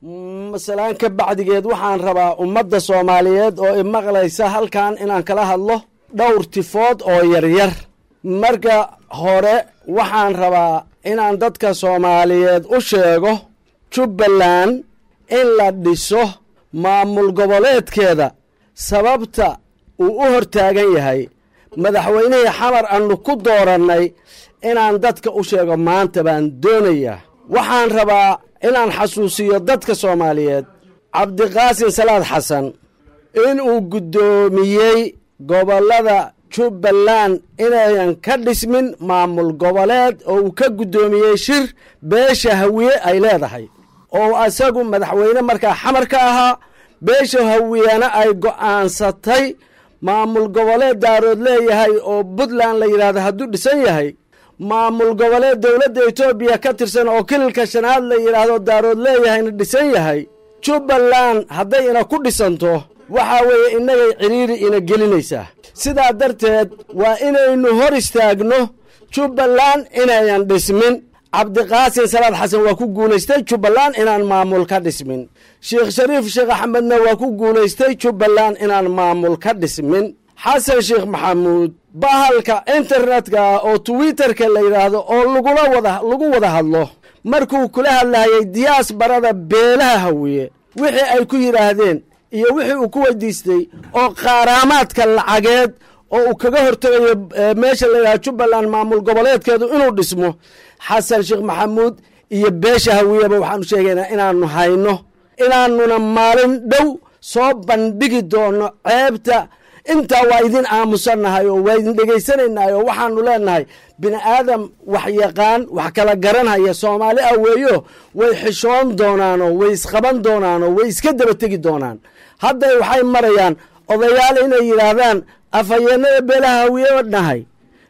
masalaan ka bacdigeed waxaan rabaa ummadda soomaaliyeed oo imaqlaysa halkan inaan kala hadlo dhowr tifood oo yaryar marka hore waxaan rabaa inaan dadka soomaaliyeed u sheego jubbaland in la dhiso maamul goboleedkeeda sababta uu u hortaagan yahay madaxweynihii xamar aanu ku doorannay inaan dadka u sheego maanta baan doonayaa waxaan rabaa inaan xasuusiyo dadka soomaaliyeed cabdiqaasin salaad xasan inuu guddoomiyey gobollada jubbaland inayan ka dhismin maamul goboleed oo uu ka guddoomiyey shir beesha hawiye ay leedahay oo asagu madaxweyne markaa xamar ka ahaa beesha hawiyena ay go'aansatay maamul goboleed daarood leeyahay oo puntland la yidhaahdo hadduu dhisan yahay maamul goboleed dowladda etoobiya ka tirsan oo kililka shanaad la yidhaahdo daarood leeyahayna dhisan yahay jubbaland hadday ina ku dhisanto waxaa weeye innagay cidhiiri ina gelinaysaa sidaa darteed waa inaynu hor istaagno jubbaland inayan dhismin cabdiqaasin salaad xasan waa ku guulaystay jubbaland inaan maamul ka dhismin sheekh shariif sheekh axmedna waa ku guulaystay jubbaland inaan maamul ka dhismin xasan sheekh maxamuud bahalka internetka oo twitterka la yidhaahdo oo lagula wada lagu wada hadlo markuu kula hadlahayay diyaas barada beelaha hawiye wixii ay ku yidhaahdeen iyo wixii uu ku weydiistay oo qaaraamaadka lacageed oo uu kaga hortegayo meesha la yidhahdo jubbaland maamul goboleedkeedu inuu dhismo xasan sheekh maxamuud iyo beesha hawiyeba waxaanu sheegaynaa inaanu hayno inaanuna maalin dhow soo bandhigi doono ceebta intaa waa idin aamusannahay oo waa idin dhegaysanaynahay oo waxaanu leenahay bini aadam wax yaqaan wax kala garanhaya soomaali ah weeyo way xishoon doonaanoo way isqaban doonaanoo way iska daba tegi doonaan hadday waxay marayaan odayaal inay yidhaahdaan afhayeenada beelaha hawiye nahay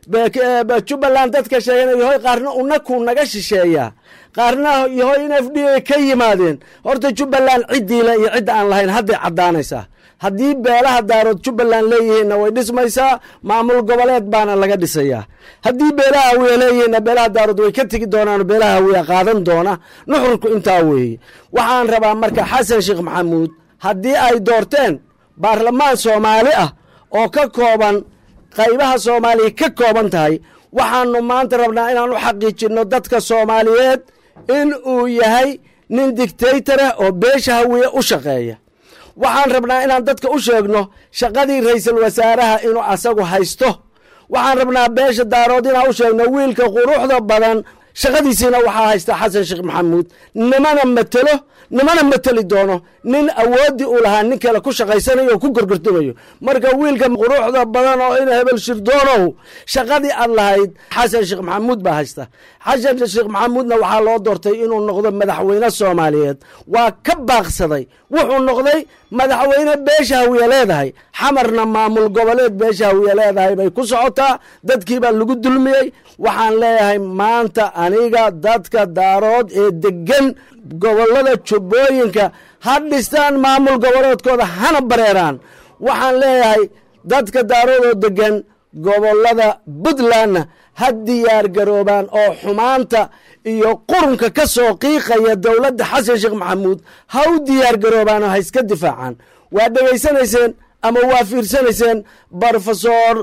jubbaland dadka sheegana yahoy qaarna unakuu naga shisheeyaa qaarna yahoy in f d a ka yimaadeen horta jubbaland ciddiile iyo cidda aan lahayn hadday caddaanaysaa haddii beelaha daarood jubbaland leeyihiinna way dhismaysaa maamul goboleed baana laga dhisayaa haddii beelaha hawiya leeyihiinna beelaha daarood way ka tegi doonaan beelaha hawiya qaadan doona nuxurku intaa weeye waxaan rabaa marka xasan sheekh maxamuud haddii ay doorteen baarlamaan soomaali ah oo ka kooban qaybaha soomaaliya ka kooban tahay waxaanu maanta rabnaa inaan u xaqiijinno dadka soomaaliyeed in uu yahay nin dictaytorah oo beesha hawiye u shaqeeya waxaan rabnaa inaan dadka u sheegno shaqadii ra'iisul wasaaraha inuu asagu haysto waxaan rabnaa beesha daarood inaan u sheegno wiilka quruxda badan shaqadiisiina waxaa haysta xasan sheekh maxamuud nimana matelo nimana mateli doono nin awooddii uu lahaa nin kale ku shaqaysanayo oo ku gorgortamayo marka wiilka quruxda badan oo in hebel shirdoonow shaqadii aad lahayd xasan sheekh maxamuud baa haysta xasan sheekh maxamuudna waxaa loo doortay inuu noqdo madaxweyne soomaaliyeed waa ka baaqsaday wuxuu noqday madaxweyne beesha hawiye leedahay xamarna maamul goboleed beesha hawiye leedahay bay ku socotaa dadkiibaa lagu dulmiyey waxaan leeyahay maanta aniga dadka daarood ee degan gobollada jubbooyinka ha dhistaan maamul goboleedkooda hana bareeraan waxaan leeyahay dadka daarood oo degan gobollada puntlandna ha diyaar garoobaan oo xumaanta iyo qurunka ka soo qiiqaya dowladda xasan sheekh maxamuud ha u diyaar garoobaan oo ha iska difaacaan waa dhegaysanayseen ama waa fiirsanayseen brofesor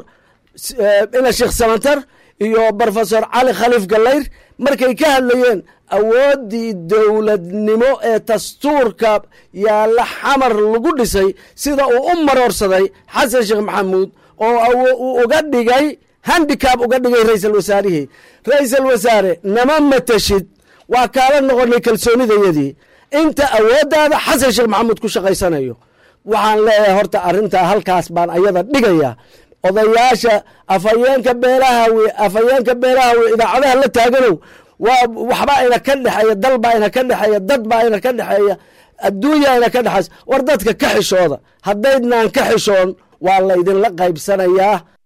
ina sheekh samantar iyo brofesor cali khaliif gallayr markay ka hadlayeen awooddii dowladnimo ee dastuurka yaalla xamar lagu dhisay sida uu u maroorsaday xasan sheekh maxamuud oo uu uga dhigay handicab uga dhigay ra'iisul wasaarihii ra'iisul wasaare nama matashid waa kaala noqonay kalsoonidayadii inta awooddaada xasan sheekh maxamuud ku shaqaysanayo waxaan leeyahay horta arrintaa halkaas baan ayada dhigayaa odayaasha afhayeenka beelahawi afhayeenka beelahawi idaacadaha la taaganow waa waxba ayna ka dhexeeya dal baa ayna ka dhexeeya dad baa ayna ka dhexeeya adduunya ayna ka dhexaysa war dadka ka xishooda haddaydnaan ka xishoon waa laydinla qaybsanayaa